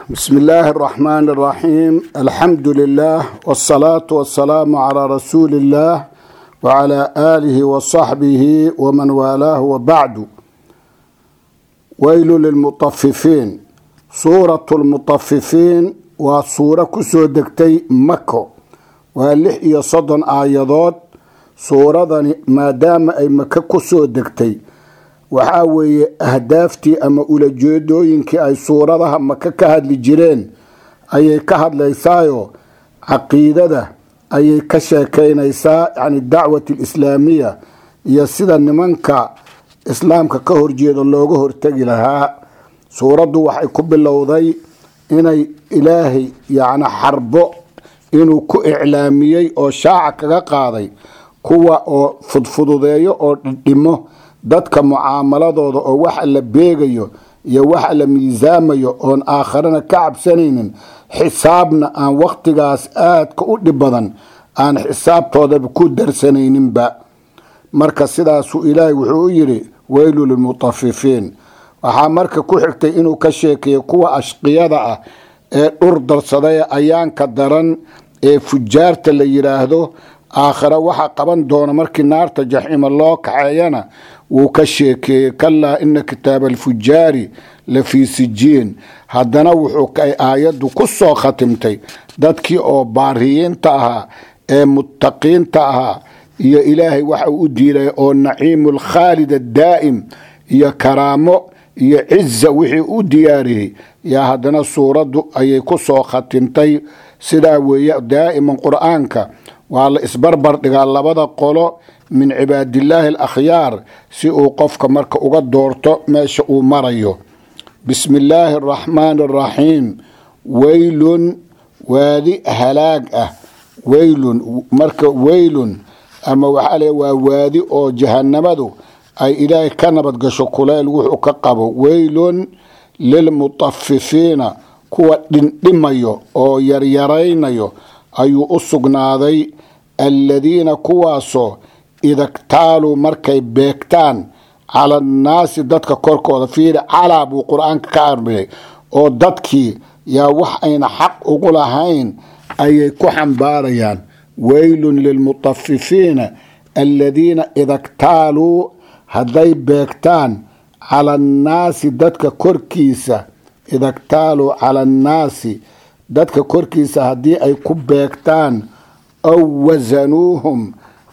بسم الله الرحمن الرحيم الحمد لله والصلاة والسلام على رسول الله وعلى آله وصحبه ومن والاه وبعد ويل للمطففين سورة المطففين وسورة كسو دكتي مكة ولح يصدن آيادات سورة ما دام أي مكة كسو دكتي waxaa weeye ahdaaftii ama ulajeedooyinkii ay suuradaha maka ka hadli jireen ayay ka hadlaysaayo caqiidada ayay ka sheekeynaysaa yani dacwat alislaamiya iyo sida nimanka islaamka ka horjeeda looga hortegi lahaa suuraddu waxay ku bilowday inay ilaahay yani xarbo inuu ku iclaamiyey oo shaaca kaga qaaday kuwa oo fudfududeeyo oo dhidhimo dadka mucaamaladooda oo waxa la beegayo iyo waxa la miisaamayo oon aakharana ka cabsanaynin xisaabna aan wakhtigaas aadka u dhib badan aan xisaabtoodaba ku darsanayninba marka sidaasuu ilaahay wuxuu u yidhi weylu lilmutafifiin waxaa marka ku xigtay inuu ka sheekeeyo kuwa ashqiyada ah ee dhur darsaday ayaanka daran ee fujaarta la yidhaahdo aakhare waxa qaban doona markii naarta jaxiima loo kaxeeyana wuu ka sheekeeyey kalaa ina kitaaba alfujaari la fii sijiin haddana wuxuu aayaddu ku soo khatimtay dadkii oo baariyiinta ahaa ee muttaqiinta ahaa iyo ilaahay waxa uu u diilay oo naciimu lkhaalid addaa'im iyo karaamo iyo ciza wixii u diyaariyey yaa haddana suuraddu ayay ku soo khatimtay sidaa weeye daa'iman qur-aanka waa la isbarbar dhigaa labada qolo min cibaadillaahi alakhyaar si uu qofka marka uga doorto meesha uu marayo bismi illaahi araxmaani araxiim weylun waadi halaag ah weylun marka weylun ama waxaa le waa waadi oo jahanamadu ay ilaahay ka nabad gasho kuleyl wuxuu ka qabo weylun lilmutafifiina kuwa dhindhimayo oo yaryaraynayo ayuu u sugnaaday alladiina kuwaasoo idaktaaluu markay beegtaan cala annaasi dadka korkooda fiiri calaa buu qur-aanka ka arbiyay oo dadkii yaa wax ayna xaq ugu lahayn ayay ku xambaarayaan weylun lilmutafifiina alladiina idaktaaluu hadday beegtaan cala annaasi dadka korkiisa idaktaaluu cala annaasi dadka korkiisa haddii ay ku beegtaan aw wasanuuhum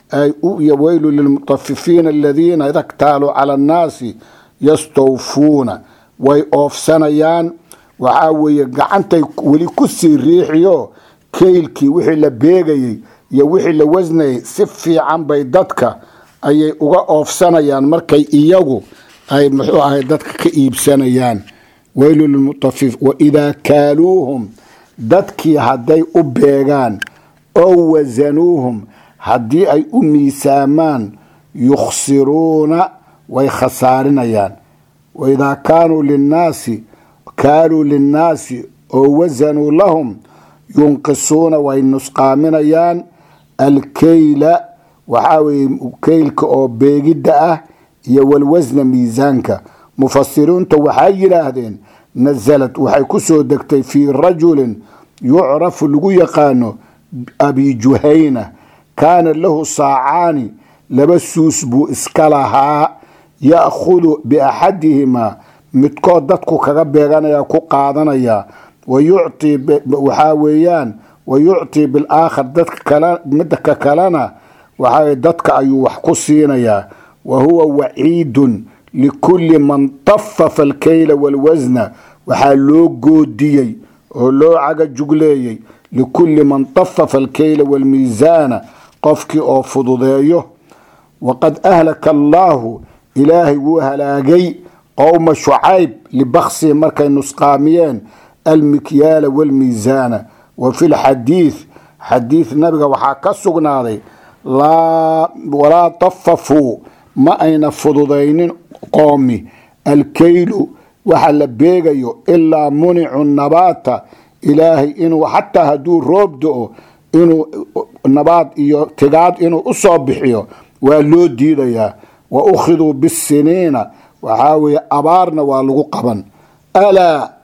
weylu lilmutafifiina aladiina idaktaaluu cala annaasi yastawfuuna way oofsanayaan waxaa weeye gacantay weli kusii riixiyo keylkii wixii la beegayey iyo wixii la wasnayay si fiican bay dadka ayay uga oofsanayaan markay iyagu ay muxuu ahay dadka ka iibsanayaan weylu lilmutafif waidaa kaaluuhum dadkii hadday u beegaan oo wasanuuhum haddii ay u miisaamaan yukhsiruuna way khasaarinayaan waidaa kaanuu linnaasi kaaluu linnaasi oo wasanuu lahum yunqisuuna way nusqaaminayaan alkeyla waxaa weye keylka oo beegidda ah iyo walwasna miisaanka mufasiriinta waxay yidhaahdeen nasalad waxay ku soo degtay fii rajulin yucrafu lagu yaqaano abi juhayna kaana lahu saacaani laba suus buu iska lahaa ya'khudu biaxadihimaa midkood dadku kaga beeganaya ku qaadanaya wayuctii waxaa weeyaan wa yuctii bilaakhar dadka midka kalena waxaa dadka ayuu wax ku siinayaa wa huwa waciidun likulli man tafafa alkeyla walwasna waxaa loo goodiyey oo loo caga jugleeyey likulli man tafafa alkeyla walmiisaana qofkii oo fududeeyo waqad ahlaka allaahu ilaahay wuu halaagay qowma shucayb libaksihi markay nusqaamiyeen almikyaala walmiisaana wa fi lxadiid xadiid nabiga waxaa ka sugnaaday walaa tafafuu ma ayna fududaynin qoomi alkeylu waxa la beegayo ilaa municu nabaata ilaahay inuu xataa hadduu roob do-o inuu nabaad iyo tigaad inuu u soo bixiyo waa loo diidayaa wa ukhiduu bisiniina waxaa weeye abaarna waa lagu qaban alaa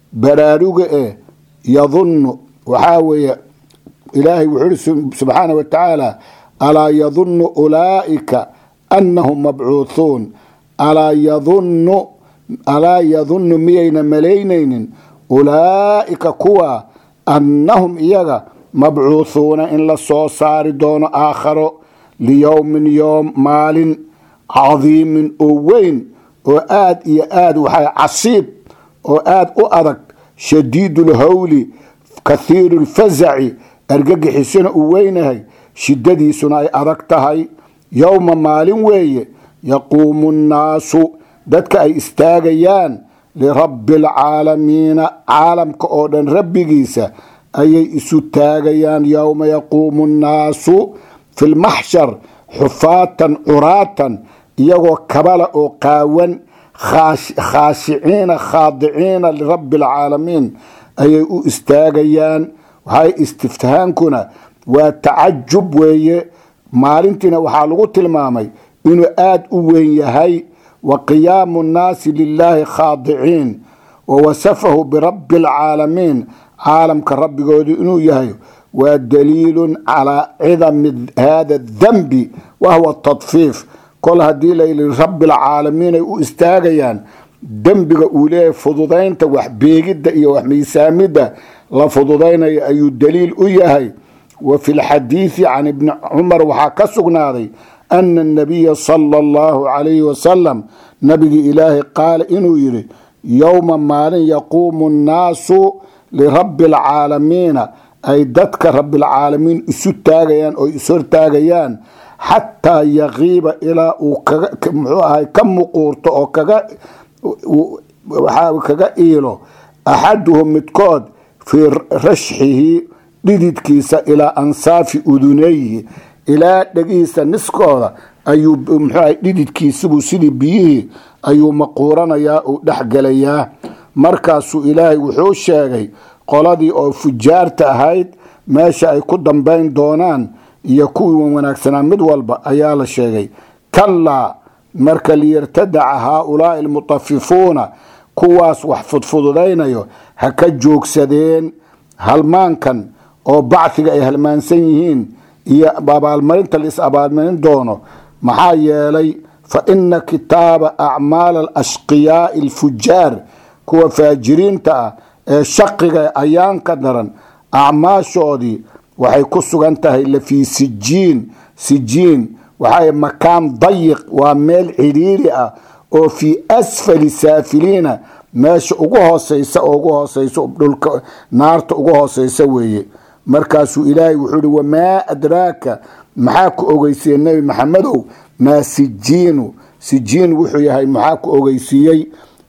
baraaruga eh yadunnu waxaa weeye ilaahay wuxuu ihi subxaana wa tacaala alaa yadunnu ulaa'ika annahum mabcuuthuun alaa yadunnu alaa yadunnu miyayna malaynaynin ulaa'ika kuwa annahum iyaga mabcuuthuuna in la soo saari doono aakharo liyowmin yoom maalin cadiimin oo weyn oo aad iyo aad waxaa casiib oo aad u adag shadiidu lhawli kathiiru lfasaci argagixisuna uu weynahay shidadiisuna ay adag tahay yowma maalin weeye yaquumu nnaasu dadka ay istaagayaan lirabbi alcaalamiina caalamka oo dhan rabbigiisa ayay isu taagayaan yowma yaquumu nnaasu fi lmaxshar xufaatan curaatan iyagoo kabala oo qaawan khaashiciina khaadiciina lirabbi alcaalamiin ayay u istaagayaan waxay istiftihaankuna waa tacajub weeye maalintiina waxaa lagu tilmaamay inuu aad u weyn yahay wa qiyaamu nnaasi lilaahi khaadiciin wa wasafahu birabbi alcaalamiin caalamka rabbigoodu inuu yahay waa daliilun calaa cidami hada dambi wahwa tadfiif kol haddii layili rabbi alcaalamiin ay u istaagayaan dembiga uu leeyahay fududaynta wax beegidda iyo wax miisaamidda la fududaynayo ayuu daliil u yahay wa fi lxadiidi can ibni cumar waxaa ka sugnaaday ana anabiya sala allahu calayhi wasalam nabigii ilaahay qaala inuu yidhi yowma maalin yaquumu nnaasu lirabbi alcaalamiina ay dadka rabbilcaalamiin isu taagayaan oo ishortaagayaan xataa yaqiiba ilaa uu muxuu ahay ka muquurto oo kaga waxaa kaga iilo axaduhum midkood fii rashxihi dhididkiisa ilaa ansaafi udunayhi ilaa dhegihiisa niskooda ayuu muxuuahay dhididkiisibuu sidii biyihii ayuu maquuranayaa uu dhexgelayaa markaasuu ilaahay wuxuu sheegay qoladii oo fujaarta ahayd meesha ay ku dambayn doonaan iyo kuwii wanaagsanaa mid walba ayaa la sheegay kallaa marka liyartadaca haaulaai almutafifuuna kuwaas wax fudfududaynayo ha ka joogsadeen halmaankan oo bacdiga ay halmaansan yihiin iyo abaalmarinta la is abaalmarin doono maxaa yeelay fa ina kitaaba acmaal alashqiyaai alfujaar kuwa faajiriinta ah ee shaqiga ayaanka daran acmaashoodii waxay ku sugan tahay lafii sijiin sijiin waxaa makaan dayiq waa meel cidhiiri ah oo fii asfali saafiliina meesha ugu hooseysa oo ugu hooseysa dhulka naarta ugu hooseysa weeye markaasuu ilaahay wuxuu ihi wamaa adraaka maxaa ku ogeysiiyey nebi maxamedow maa sijiinu sijiin wuxuu yahay maxaa ku ogeysiiyey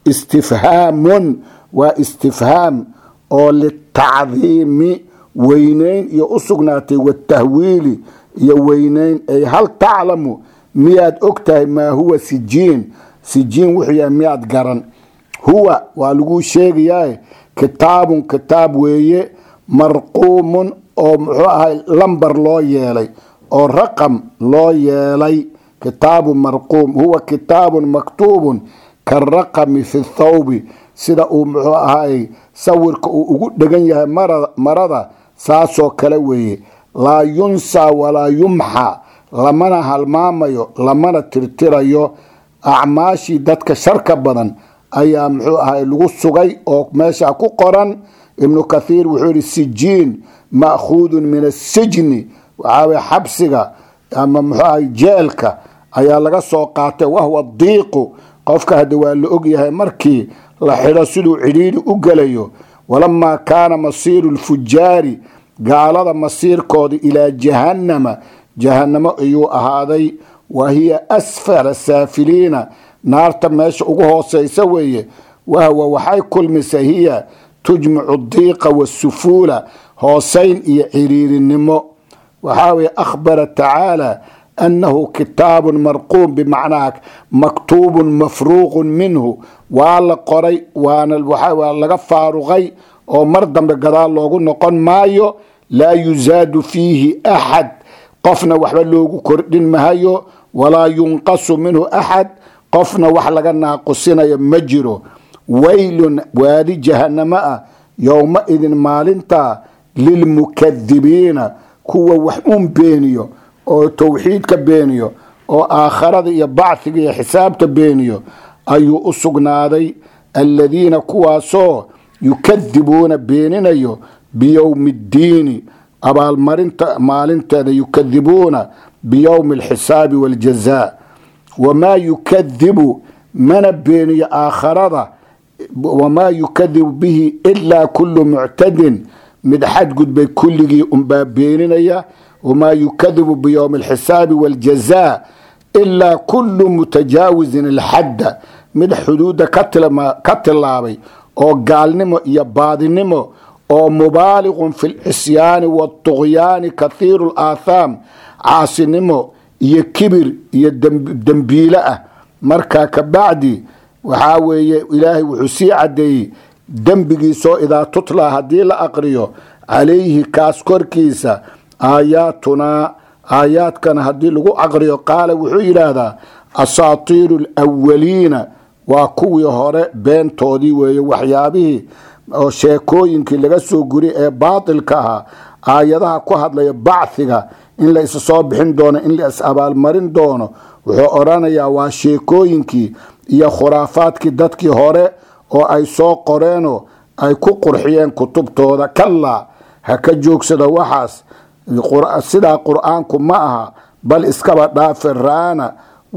istifhaamun waa istifhaam oo litacdiimi weyneyn iyo u sugnaatay watahwiili iyo weyneyn ay hal taclamu miyaad og tahay maa huwa sijiin sijiin wuxuu yahay miyaad garan huwa waa laguu sheegayaa kitaabun kitaab weeye marquumun oo muxuu ahay lambar loo yeelay oo raqam loo yeelay kitaabu marquum huwa kitaabun maktuubun karaqami fi thawbi sida uu muxuu ahay sawirka uu ugu dhegan yahay marada saasoo kale weeye laa yunsaa walaa yumxa lamana halmaamayo lamana tirtirayo acmaashii dadka sharka badan ayaa muxuu ahay lagu sugay oo meesha ku qoran ibnu kathiir wuxuu yihi sijiin ma'khuudun min asijni waxaawy xabsiga ama muxuu ahay jeelka ayaa laga soo qaatay wahwa diiqu qofka hadda waa la ogyahay markii la xidho siduu cidhiidhi u gelayo walamaa kaana masiiru lfujaari gaalada masiirkooda ilaa jahannama jahannamo ayuu ahaaday wa hiya asfala saafiliina naarta meesha ugu hooseysa weeye wahwa waxay kulmisa hiya tujmicu diiqa wasufuula hoosayn iyo ciriirinimo waxaa weye akhbara tacaala annahu kitaabun marquum bimacnaa maktuubun mafruuqun minhu waa la qoray waana waa laga faaruqay oo mar dambe gadaal loogu noqon maayo laa yusaadu fiihi axad qofna waxba loogu kordhin mahayo walaa yunqasu minhu axad qofna wax laga naaqusinayo ma jiro waylun waadi jahanamo ah yowma idin maalintaa lilmukadibiina kuwa wax un beeniyo oo towxiidka beeniyo oo aakharada iyo bachiga iyo xisaabta beeniyo ayuu u sugnaaday aladiina kuwaasoo yukadibuuna beeninayo biyowmi ddiini abaalmarinta maalinteeda yukadibuuna biyowmi alxisaabi waljazaa wamaa yukadibu mana beeniyo aakharada wamaa yukadibu bihi ilaa kullu muctadin mid xadgudbay kulligii unbaa beeninaya wamaa yukadibu biyowmi alxisaabi waljazaa ilaa kullu mutajaawisin alxadda mid xuduudda ka tilaabay oo gaalnimo iyo baadinimo oo mubaaliqun fi lcisyaani waاطugyaani kathiiru laathaam caasinimo iyo kibir iyo dembiile ah markaa kabacdi waxaa weeye ilaahay wuxuu sii cadeeyey dembigiisoo idaa tutlaa haddii la aqriyo calayhi kaas korkiisa aayaatunaa aayaadkana haddii lagu aqriyo qaala wuxuu yidhaahdaa asaatiiru alwaliina waa kuwii hore beentoodii weeye waxyaabihii oo sheekooyinkii laga soo guri ee baatilka ahaa aayadaha ku hadlaya bacfiga in la is soo bixin doono in la is abaalmarin doono wuxuu odhanayaa waa sheekooyinkii iyo khuraafaadkii dadkii hore oo ay soo qoreenoo ay ku qurxiyeen kutubtooda kallaa ha ka joogsada waxaas sidaa qur-aanku ma aha bal iskaba dhaafe raana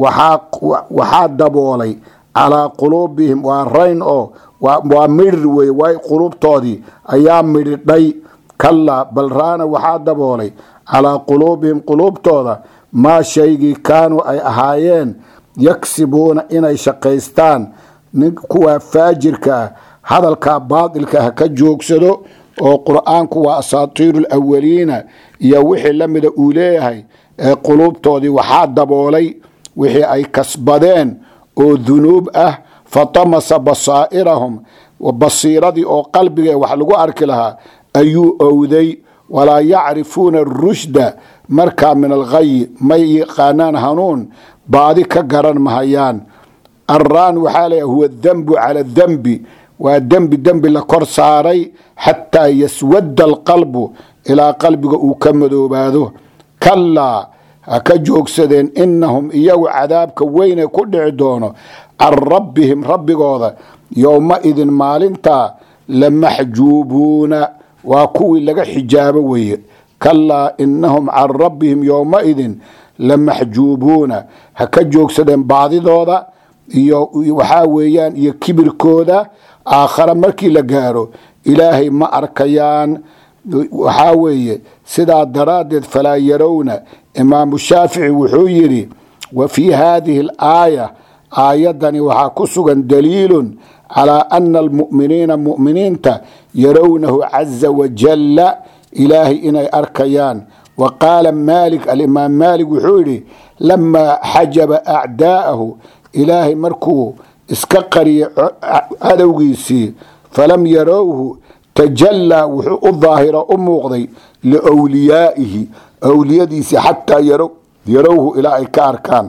waxaa daboolay calaa quluubihim waa rayn oo waa midhir wey way quluubtoodii ayaa midhidhay kallaa bal raana waxaa daboolay calaa quluubihim quluubtooda maa shaygii kaanuu ay ahaayeen yaksibuuna inay shaqaystaan kuwaa faajirka ah hadalkaa baatilka ha ka joogsado oo qur-aanku waa asaatiiru alawaliina iyo wixii la mida uu leeyahay ee quluubtoodii waxaa daboolay wixii ay kasbadeen oo dunuub ah fatamasa basaa'irahum basiiradii oo qalbiga wax lagu arki lahaa ayuu owday walaa yacrifuuna arushda markaa min alghayi may yaqaanaan hanuun baadi ka garan mahayaan arraan waxaa leeyahay huwa dembu cala dembi waa dembi dembi la kor saaray xataa yaswadda alqalbu ilaa qalbiga uu ka madoobaado kallaa ha ka joogsadeen inahum iyagu cadaabka weyne ku dhici doono can rabbihim rabbigooda yowma idin maalintaa lamaxjuubuuna waa kuwii laga xijaabo weeye kallaa inahum can rabbihim yowmaidin lamaxjuubuuna ha ka joogsadeen baadidooda iyo waxaa weeyaan iyo kibirkooda aakhare markii la gaaro ilaahay ma arkayaan waxaa weeye sidaa daraaddeed falaa yarowna imaamu shaafici wuxuu yidhi wa fii haadihi alaaya aayaddani waxaa ku sugan daliilun calaa ana almu'miniina mu'miniinta yarownahu caza wajalla ilaahay inay arkayaan wa qaala maalik alimaam maalik wuxuu yidhi lamaa xajaba acdaa'ahu ilaahay markuu iska qariyay cadowgiisii falam yarowhu tajallaa wuxuu u daahiro u muuqday liwliyaa'ihi awliyadiisii xataa yarowhu ilaa ay ka arkaan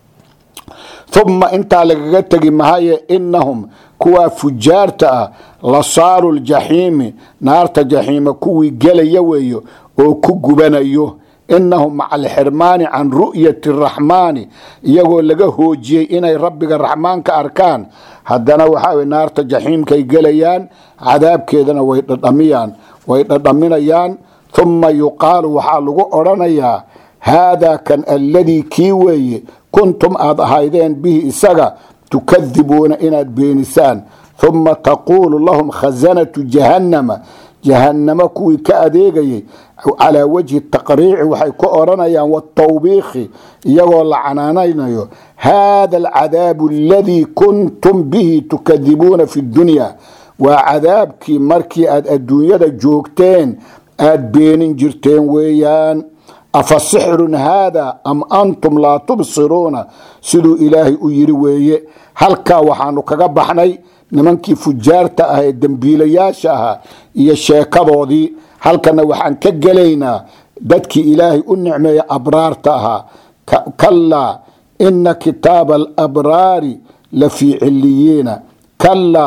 uma intaa lagaga tegi mahaye inahum kuwaa fujaarta ah lasaaru ljaxiimi naarta jaxiima kuwii gelaya weeyo oo ku gubanayo inahum maca alxirmaani can ru'yati araxmaani iyagoo laga hoojiyey inay rabbiga raxmaanka arkaan haddana waxaa naarta jaxiimkay gelayaan cadaabkeedana way dhadhamiyaan way dhadhaminayaan uma yuqaalu waxaa lagu odhanayaa haadaa kan alladii kii weeye kuntum aad ahaydeen bihi isaga tukadibuuna inaad beenisaan uma taquulu lahum khasanatu jahannama jahannamo kuwii ka adeegayay calaa wajhi taqriici waxay ku odhanayaan watawbiikhi iyagoo la canaanaynayo haada alcadaabu aladii kuntum bihi tukadibuuna fi dunya waa cadaabkii markii aad adduunyada joogteen aad beenin jirteen weeyaan afa sixrun haada am antum laa tubsiruuna siduu ilaahay u yiri weeye halkaa waxaanu kaga baxnay nimankii fujaarta ah ee dembiilayaasha ahaa iyo sheekadoodii halkana waxaan ka gelaynaa dadkii ilaahay u nicmeeya abraarta ahaa kallaa ina kitaaba alabraari la fii ciliyiina kallaa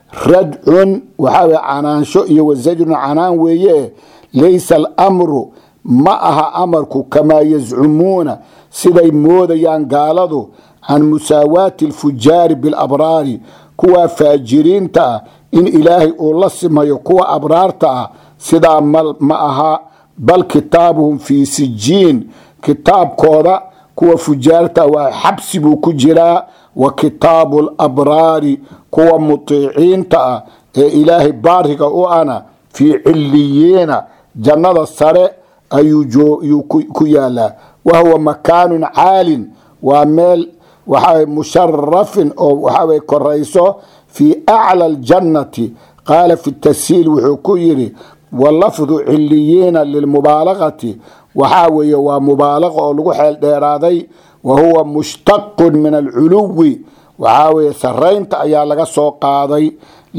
radcun waxaa weye canaansho iyo wasajrun canaan weeye laysa alamru ma aha amarku kamaa yazcumuuna siday moodayaan gaaladu can musaawaati alfujaari bilabraari kuwa faajiriinta ah in ilaahay uu la simayo kuwa abraarta ah sidaa ma aha bal kitaabuhum fii sijiin kitaabkooda kuwa fujaarta waa xabsi buu ku jiraa wa kitaabu labraari kuwa mutiiciinta ah ee ilaahay baariga u ana fii ciliyiina jannada sare ayuu ku yaalaa wahuwa makaanun caalin waa meel waxaa musharafin oo waxaa korayso fii aclى اljannati qaala fi tashiil wuxuu ku yidhi walafdu ciliyiina lilmubaalagati waxaa weeye waa mubaalaqa oo lagu xeel dheeraaday wa huwa mushtaqun min alculuwi waxaa weeye saraynta ayaa laga soo qaaday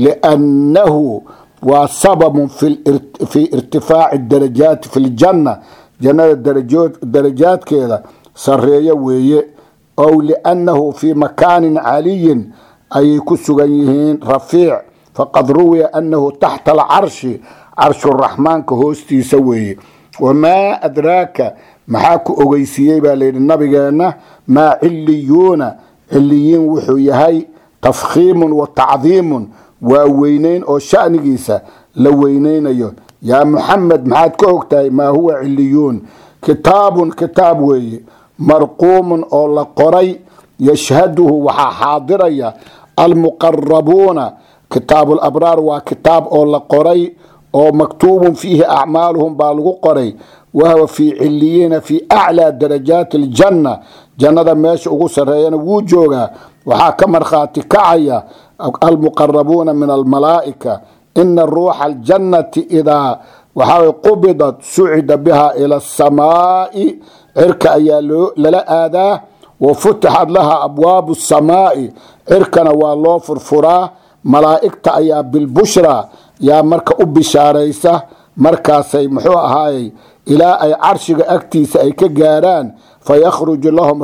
liannahu waa sababun fii irtifaaci darajaati fi ljanna jannada darajaadkeeda sareeyo weeye ow liannahu fii makaanin caliyin ayay ku sugan yihiin rafiic faqad ruwiya annahu taxta alcarshi carshuraxmaanka hoostiisa weeye wamaa adraaka maxaa ku ogeysiiyey baa layidhi nabigeenna maa ciliyuuna ciliyiin wuxuu yahay tafkhiimun wa tacdiimun waa weyneyn oo shanigiisa la weyneynayo yaa muxamed maxaad ka ogtahay maa huwa ciliyuun kitaabun kitaab weeye marquumun oo la qoray yashhaduhu waxaa xaadiraya almuqarabuuna kitaabu labraar waa kitaab oo la qoray oo maktuubun fiihi acmaaluhum baa lagu qoray wahuwa fii ciliyiina fii aclaa darajaati aljanna jannada meesha ugu sareeyana wuu joogaa waxaa ka markhaati kacaya almuqarabuuna min almalaa'ika ina ruuxa aljannati idaa waxaa qubidat sucida biha ila asamaa'i cirka ayaa lala aadaa wa futixat laha abwaabu samaa'i cirkana waa loo furfuraa malaa'igta ayaa bilbushra yaa marka u bishaaraysa markaasay muxuu ahaayey ilaa ay carshiga agtiisa ay ka gaaraan fayakhruju lahum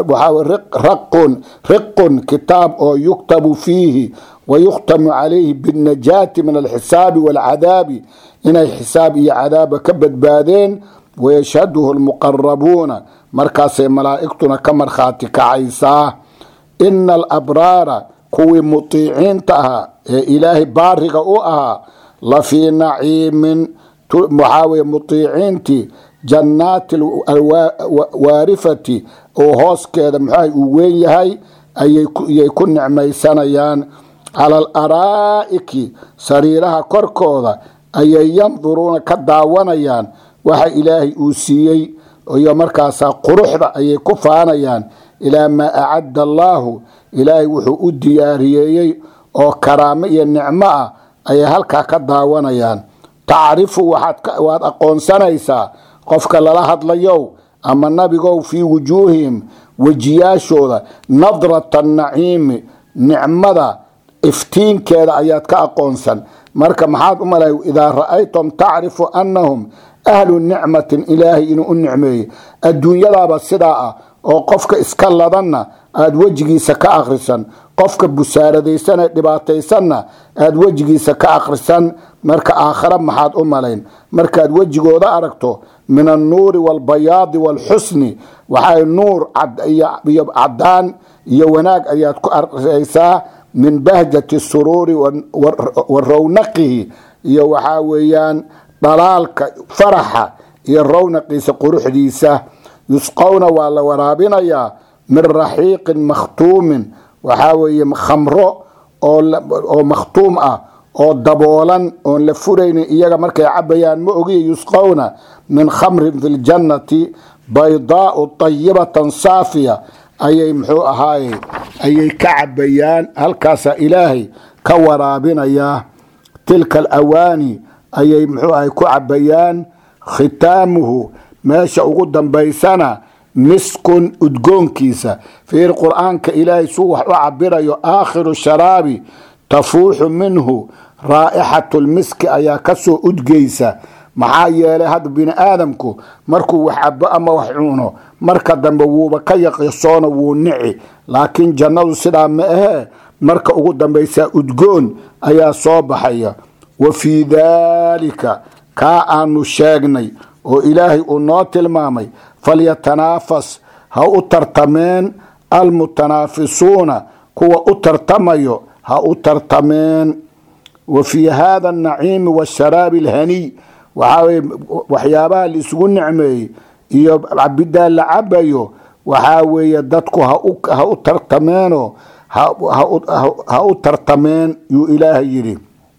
raqun riqun kitaab oo yuktabu fiihi wayukhtamu calayhi binnajaati min alxisaabi waalcadaabi inay xisaab iyo cadaaba ka badbaadeen wayashhaduhu lmuqarabuuna markaasay malaa'igtuna ka markhaati kacaysaa ina alabraara kuwii mutiiciinta ahaa ee ilaahay baariga u ahaa la fii naciimin waxaa weye mutiiciintii jannaati waarifati oo hooskeeda muxuah uu weyn yahay ayay ku nicmaysanayaan cala alaraa'iki sariiraha korkooda ayay yanduruuna ka daawanayaan waxa ilaahay uu siiyey iyo markaasaa quruxda ayay ku faanayaan ilaa maa acadda allaahu ilaahay wuxuu u diyaariyeeyey oo karaamo iyo nicmo ah ayay halkaa ka daawanayaan tacrifu waad aqoonsanaysaa qofka lala hadlayow ama nabigow fii wujuuhihim wejiyaashooda nadrata naciimi nicmada iftiinkeeda ayaad ka aqoonsan marka maxaad u malay idaa ra'aytum tacrifu annahum ahlu nicmatin ilaahay inuu u nicmeeyey adduunyadaaba sidaa ah oo qofka iska ladanna aada wejigiisa ka akhrisan qofka busaaradaysan ee dhibaataysanna aada wejigiisa ka akhrisan marka aakhare maxaad u malayn markaad wejigooda aragto min annuuri waalbayaadi waalxusni waxay nuur iyo cadaan iyo wanaag ayaad ku arkaysaa min bahjati suruuri wa rawnaqihi iyo waxaa weeyaan dhalaalka faraxa iyo rawnaqiisa quruxdiisa yusqowna waa la waraabinayaa min raxiiqin makhtuumin waxaa weeye khamro oo makhtuum ah oo daboolan oon la furaynin iyaga markay cabayaan ma ogiya yusqowna min khamrin fi ljannati baydaau tayibatan saafiya ayay muxuu ahaaye ayay ka cabayaan halkaasaa ilaahay ka waraabinayaa tilka alawaani ayay muxuu ahay ku cabayaan khitaamuhu meesha ugu dambaysana miskun udgoonkiisa fiir qur-aanka ilaahay suu wax u cabirayo aakhiru sharaabi tafuuxu minhu raa'ixatu lmiski ayaa kasoo udgeysa maxaa yeelay hadda bini aadamku markuu wax cabo ama wax cuno marka dambe wuuba ka yaqisoona wuu nici laakiin jannadu sidaa ma ahee marka ugu dambaysaa udgoon ayaa soo baxaya wa fii daalika kaa aanu sheegnay oo ilaahay uu noo tilmaamay falyatanaafas ha u tartameen almutanaafisuuna kuwa u tartamayo ha u tartameen wa fii haada anaciimi washaraabi alhaniy waxaa weye waxyaabaha la isugu nicmeeyey iyo cabidaa la cabayo waxaa weeye dadku ha u tartameenoo ha u tartameen yuu ilaahay yidhi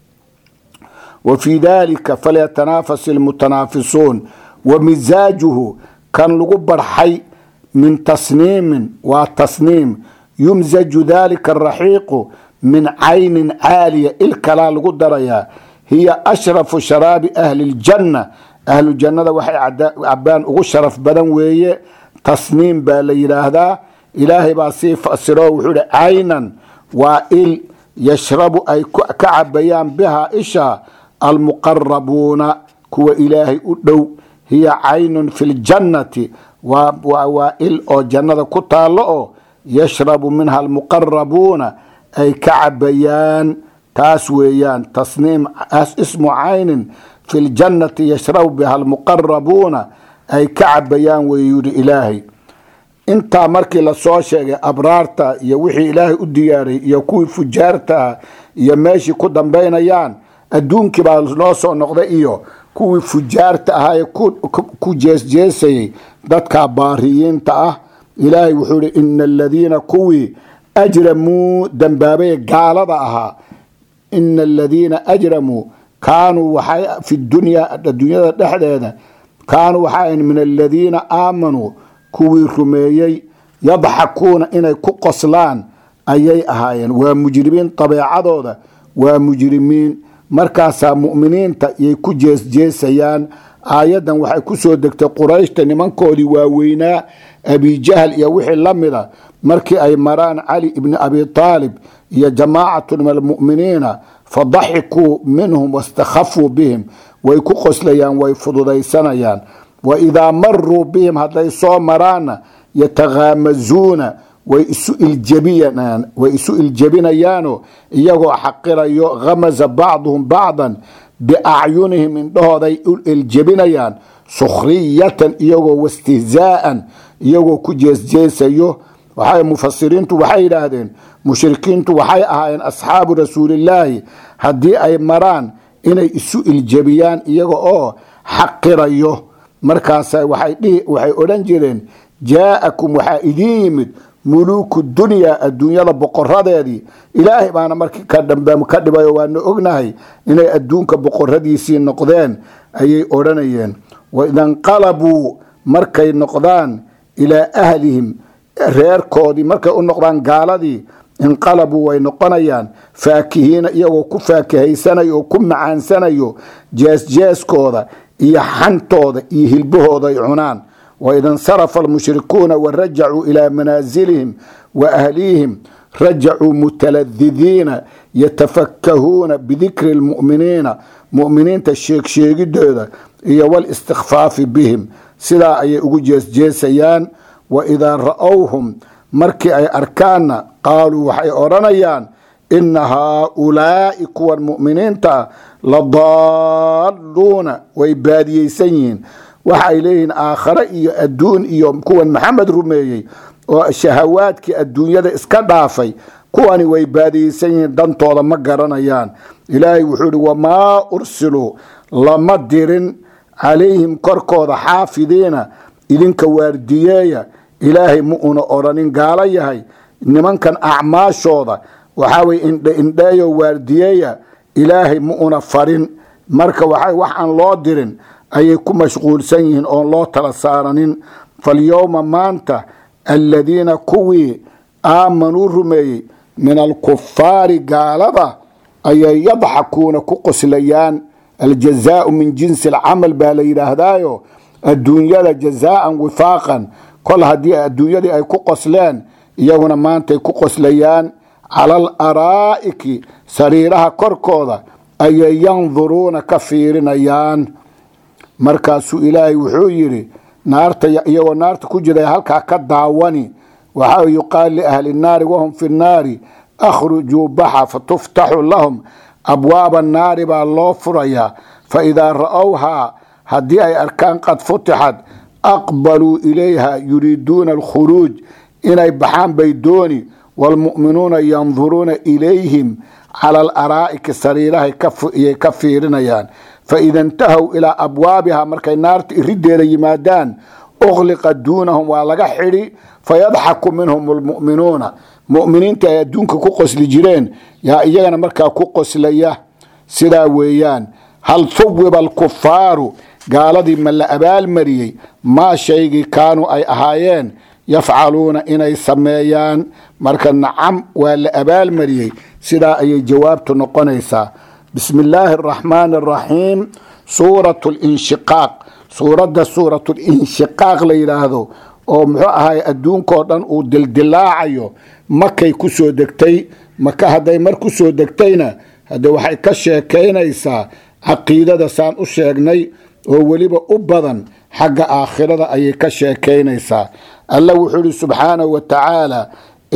wa fii dalika falyatanaafas ilmutanaafisuun wa misaajuhu kan lagu barxay min tasniimin waa tasniim yumsaju dalika araxiiqu min caynin caaliya il kalaa lagu darayaa hiya ashrafu sharaabi ahli ljanna ahlu jannada waxay cabaan ugu sharaf badan weeye tasniim baa la yidhaahdaa ilaahay baa sii fasiro wuxuu hi caynan waa il yashrabu ay ka cabayaan bihaa isha almuqarabuuna kuwa ilaahay u dhow hiya caynun fi ljannati waa il oo jannada ku taallo oo yashrabu minha almuqarabuuna ay ka cabayaan taas weeyaan tasniim ismu caynin fi ljannati yashrabu biha almuqarabuuna ay ka cabayaan wey yidhi ilaahay intaa markii lasoo sheegay abraarta iyo wixii ilaahay u diyaaray iyo kuwii fujaartaah iyo meeshii ku dambaynayaan adduunkii baa noo soo noqday iyo kuwii fujaarta ahaa ee ku jeesjeesayay dadka baariyiinta ah ilaahay wuxuu ihi ina aladiina kuwii ajramuu dambaabay gaalada ahaa ina aladiina ajramuu kaanuu waxay fi dunyaa adduunyada dhexdeeda kaanuu waxaa min aladiina aamanuu kuwii rumeeyey yadxakuuna inay ku qoslaan ayay ahaayeen waa mujrimiin dabeecadooda waa mujrimiin markaasaa mu'miniinta yay ku jeesjeesayaan aayaddan waxay ku soo degtay qurayshta nimankoodii waaweynaa abijahal iyo wixii la mida markii ay maraan cali ibni abi taalib iyo jamaacatu min almu'miniina fadaxikuu minhum wastakhafuu bihim way ku qoslayaan way fududaysanayaan wa idaa maruu bihim hadday soo maraanna yataghaamazuuna way isu iljebinayaanoo iyagoo xaqirayo khamaza bacduhum bacdan biacyunihim indhahooday u iljebinayaan sukhriyatan iyagoo wastihzaa'an iyagoo ku jeesjeesayo waxay mufasiriintu waxay yidhaahdeen mushrikiintu waxay ahaayeen asxaabu rasuulillaahi haddii ay maraan inay isu iljebiyaan iyaga oo xaqirayo markaasa waxay odhan jireen jaa'akum waxaa idiin yimid muluuku dunyaa adduunyada boqoradeedii ilaahay baana markii ka dambe ka dhibayo waana ognahay inay adduunka boqoradiisii noqdeen ayay odhanayeen waidanqalabuu markay noqdaan ilaa ahlihim reerkoodii markay u noqdaan gaaladii inqalabuu way noqonayaan faakihiina iyagoo ku faakahaysanayo oo ku macaansanayo jeesjeeskooda iyo xantooda iyo hilbahooda ay cunaan waida insarafa almushrikuuna warajacuu ilaa manaasilihim wa ahlihim rajacuu mutaladidiina yatafakahuuna bidikri lmu'miniina mu'miniinta sheegsheegidooda iyo walistikfaafi bihim sidaa ayay ugu jeesjeesayaan waidaa ra'owhum markii ay arkaanna qaaluu waxay odhanayaan ina haaulaa'i kuwan mu'miniinta la daalluuna way baadiyeysan yihiin waxay leeyihiin aakhare iyo adduun iyo kuwan maxamed rumeeyey oo shahawaadkii adduunyada iska dhaafay kuwani way baadiyeysan yihiin dantooda ma garanayaan ilaahay wuxuu ihi wamaa ursiluu lama dirin calayhim korkooda xaafidiina idinka waardiyeeya ilaahay ma una odhanin gaalo yahay nimankan acmaashooda waxaa weye indhe indheeyo waardiyeeya ilaahay ma una farin marka waxa wax aan loo dirin ayay ku mashquulsan yihiin oon loo tala saaranin falyowma maanta aladiina kuwii aamanuu rumeeyey min alkufaari gaalada ayay yadxakuuna ku qoslayaan aljazaau min jinsi alcamal baa la yidhaahdaayo adduunyada jazaaan wifaaqan kol haddii adduunyadii ay ku qosleen iyaguna maantay ku qoslayaan cala al araa'iki sariiraha korkooda ayay yanduruuna ka fiirinayaan markaasuu ilaahay wuxuu yidhi naarta iyagoo naarta ku jira halkaa ka daawani waxaa yuqaal liahli nnaari wahum fi nnaari akhrujuu baxa fatuftaxu lahum abwaaba naari baa loo furayaa faidaa ra'owhaa haddii ay arkaan qad futixad aqbaluu ilayha yuriiduuna alkhuruuj inay baxaan bay dooni waalmu'minuuna yanduruuna ilayhim cala alaraa'iki sariirahay iyay ka fiirinayaan faida intahow ilaa abwaabiha markay naarta irideeda yimaadaan ukhliqa duunahum waa laga xidhi fayadxaku minhum lmu'minuuna mu'miniinta ay adduunka ku qosli jireen yaa iyagana markaa ku qoslaya sidaa weeyaan hal huwiba alkufaaru gaaladii ma la abaalmariyey maa shaygii kaanuu ay ahaayeen yafcaluuna inay sameeyaan marka nacam waa la abaalmariyey sidaa ayay jawaabtu noqonaysaa bismi illaahi araxmaani araxiim suurat linshiqaaq suuradda suurat linshiqaaq la yidhaahdo oo muxuu ahay adduunkao dhan uu dildilaacayo makay ku soo degtay maka hadday mar ku soo degtayna hadde waxay ka sheekaynaysaa caqiidada saan u sheegnay oo weliba u badan xagga aakhirada ayay ka sheekaynaysaa alla wuxuu ihi subxaanahu wa tacaala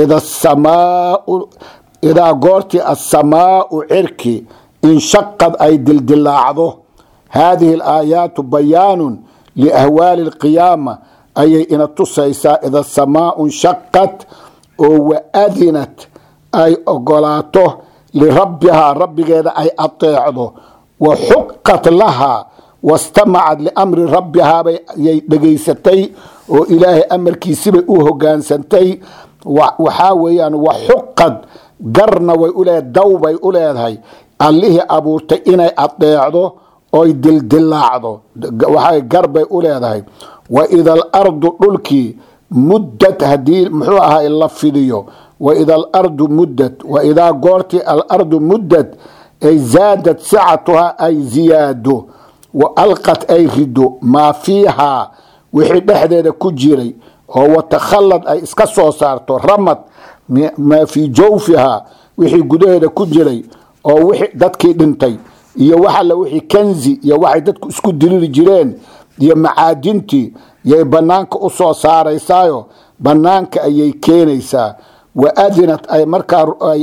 idaa goortii assamaau cirki inshaqad ay dildilaacdo haadihi alaayaatu bayaanun liahwaali alqiyaama ayay ina tusaysaa ida samaau inshaqad oo waadinat ay ogolaato lirabbihaa rabbigeeda ay ateecdo wa xuqat lahaa wastamacad liamri rabbihaabay yay dhegaysatay oo ilaahay amarkiisibay u hogaansantay waxaa weeyaan wa xuqad garna way u leedahay daw bay u leedahay allihii abuurtay inay adeecdo oy dildilaacdo waxaa gar bay u leedahay wa ida alardu dhulkii muddad haddii muxuu ahay la fidiyo wa ida alardu muddad wa idaa goortii alardu muddad ay zaadad sicatuhaa ay ziyaado wa alqad ay rido maa fiihaa wixii dhexdeeda ku jiray oo watakhallad ay iska soo saarto ramad maa fii jawfihaa wixii gudaheeda ku jiray oo wixii dadkii dhintay iyo waxalla wixii kanzi iyo waxay dadku isku diriri jireen iyo macaadintii yay bannaanka u soo saaraysaayo bannaanka ayay keenaysaa wa adinat ay markaa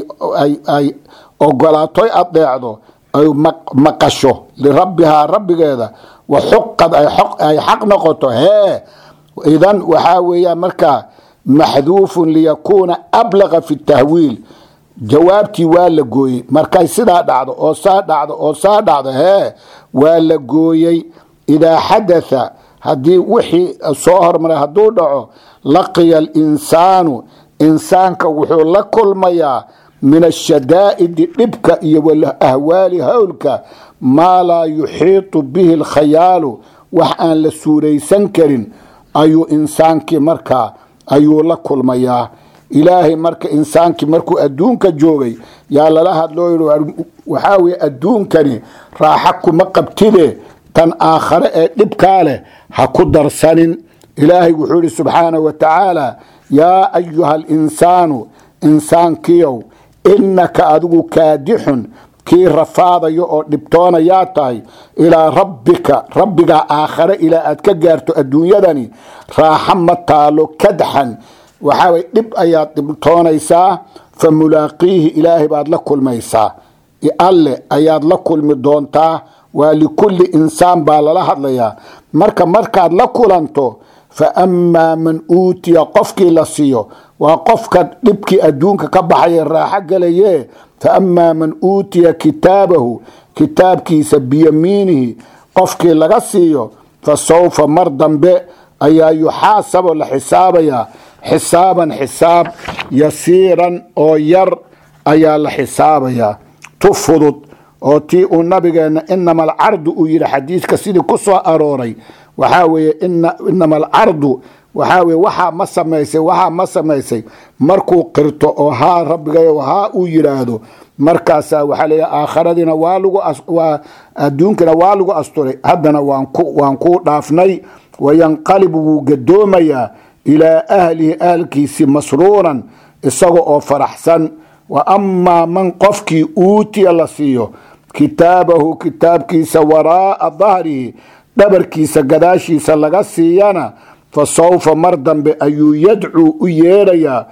ay ogolaatoy adeecdo ay maqasho lirabbihaa rabbigeeda wa xuqad ay xaq noqoto hee idan waxaa weeyaan markaa maxduufun liyakuuna ablaqa fi tahwiil jawaabtii waa la gooyey markay sidaa dhacdo oo saa dhacdo oo saa dhacdo hee waa la gooyey idaa xadatha haddii wixii soo hormaray hadduu dhaco laqiya alinsaanu insaanka wuxuu la kulmayaa min ashadaa'idi dhibka iyo walahwaali howlka maa laa yuxiitu bihi alkhayaalu wax aan la suuraysan karin ayuu insaankii markaa ayuu la kulmayaa ilaahay marka insaankii markuu adduunka joogay yaa lala hadloo yidhi waxaa weye adduunkani raaxa kuma qabtide tan aakhare ee dhibkaa leh ha ku darsanin ilaahay wuxuu yidhi subxaanahu wa tacaala yaa ayuha alinsaanu insaankiyow innaka adigu kaadixun kii rafaadayo oo dhibtoonayaa tahay ilaa rabbika rabbigaa aakhare ilaa aad ka gaarto adduunyadani raaxa ma taalo kadxan waxaa way dhib ayaad dhibtoonaysaa fa mulaaqiihi ilaahay baad la kulmaysaa alle ayaad la kulmi doontaa waa likulli insaan baa lala hadlayaa marka markaad la kulanto fa amaa man uutiya qofkii la siiyo waa qofka dhibkii adduunka ka baxaya raaxo galaye fa amaa man uutiya kitaabahu kitaabkiisa biyamiinihi qofkii laga siiyo fa sawfa mar dambe ayaa yuxaasabo la xisaabayaa xisaaban xisaab yasiiran oo yar ayaa la xisaabayaa tu fudud oo tii uu nabigeenna inama alcardu uu yidhi xadiiska sidii ku soo arooray waxaa weeye inama alcardu waxaa weye waxaa ma samaysay waxaa ma samaysay markuu qirto oo haa rabbigayo haa uu yidhaahdo markaasaa waxaa leeya aakharadiina waa lagu waa adduunkana waa lagu asturay haddana waan ku waan kuu dhaafnay wayanqalibu wuu gadoomayaa ilaa ahlihi ahalkiisi masruuran isaga oo faraxsan wa amaa man qofkii uutiya la siiyo kitaabahu kitaabkiisa waraa'a dahrihi dhabarkiisa gadaashiisa laga siiyana fa sawfa mar dambe ayuu yadcuu u yeedhayaa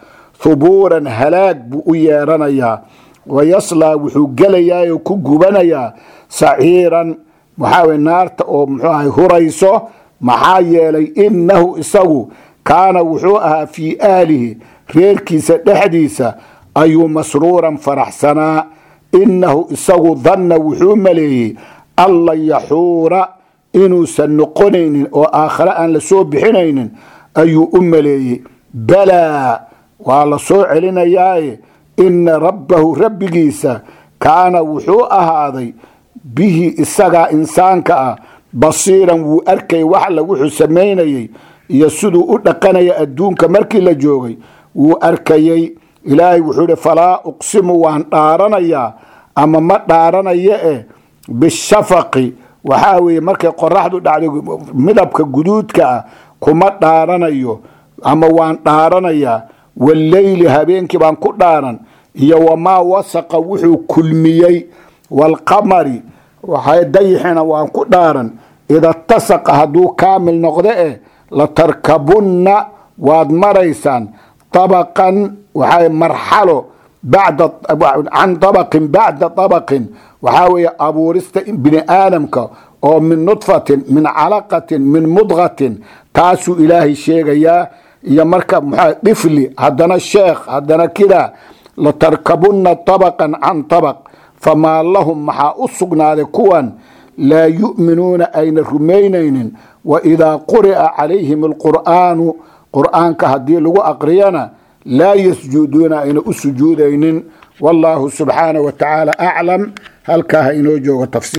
hubuuran halaag buu u yeeranayaa wayaslaa wuxuu gelayaa oo ku gubanayaa saciiran waxaa weye naarta oo muxuu ahay hurayso maxaa yeelay innahu isagu kaana wuxuu ahaa fii aalihi reerkiisa dhexdiisa ayuu masruuran faraxsanaa innahu isagu danna wuxuu maleeyey anlan yaxuura inuusan noqonaynin oo aakhare aan la soo bixinaynin ayuu u maleeyey balaa waa la soo celinayaaye inna rabbahu rabbigiisa kaana wuxuu ahaaday bihi isagaa insaanka ah basiiran wuu arkay waxla wuxuu samaynayey iyo siduu u dhaqanaya adduunka markii la joogay wuu arkayey ilaahay wuxuu ihi falaa uqsimu waan dhaaranayaa ama ma dhaaranayo eh bishafaqi waxaa weeye markay qoraxdu dhacdo midabka guduudka ah kuma dhaaranayo ama waan dhaaranayaa walleyli habeenkii baan ku dhaaran iyo wamaa wasaqa wuxuu kulmiyey waalqamari waxay dayixina waan ku dhaaran ida tasaqa hadduu kaamil noqdo eh latarkabunna waad maraysaan طabaqan waxaa marxalo bacda can طabaqin bacda طabaqin waxaa weeye abuurista bini aadamka oo min nudfatin min calaqatin min mudqatin taasuu ilaahay sheegayaa iyo marka mxua dhifli haddana sheekh haddana kidaa latarkabunna طabaqan can طabaq famaa lahum maxaa u sugnaaday kuwan laa yu'minuuna ayna rumaynaynin waidaa quri'a calayhim alqur'aanu qur'aanka haddii lagu aqriyana laa yasjuduuna ayna u sujuudaynin wallaahu subxaanaه wa tacaala aclam halkaa ha inoo joogo tafsir